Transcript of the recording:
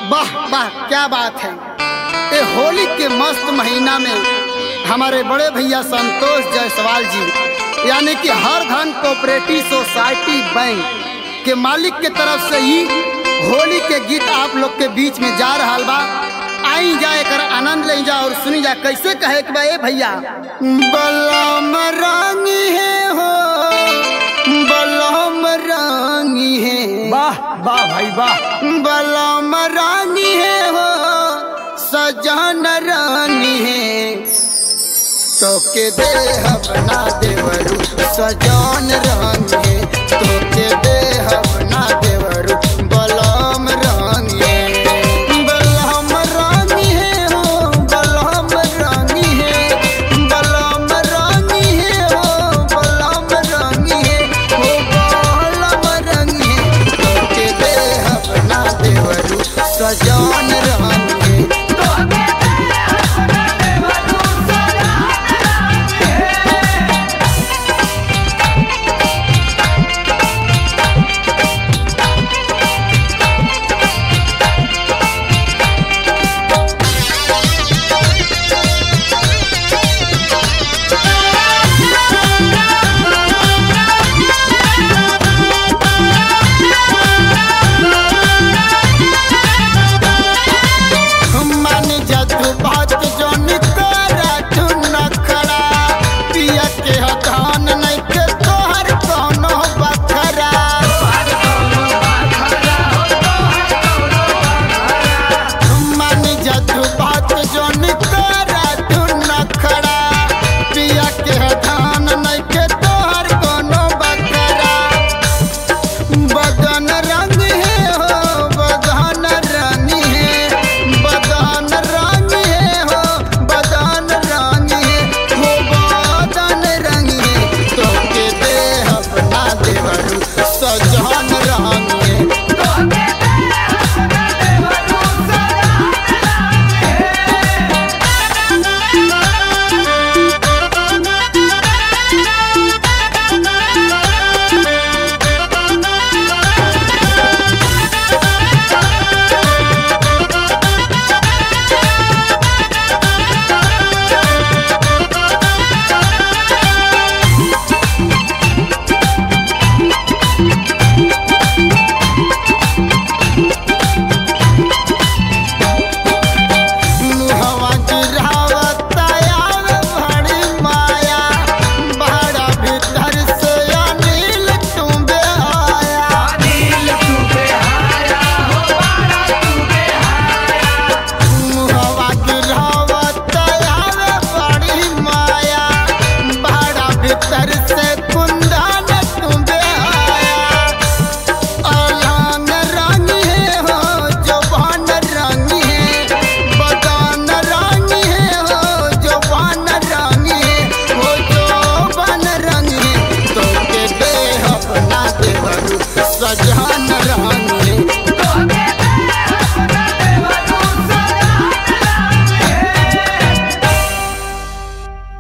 वाह वाह क्या बात है ये होली के मस्त महीना में हमारे बड़े भैया संतोष जायसवाल जी यानी कि हर धन कोऑपरेटिव सोसाइटी बैंक के मालिक के तरफ से ही होली के गीत आप लोग के बीच में जा रहा बा आई जाए कर आनंद ले जा और सुनी जा कैसे कहे कि बा ए भैया बलम रानी है हो बलम रानी है वाह वाह भाई वाह बलम रानी है हो सजान रानी है तो के दे बना देवरू सजान रानी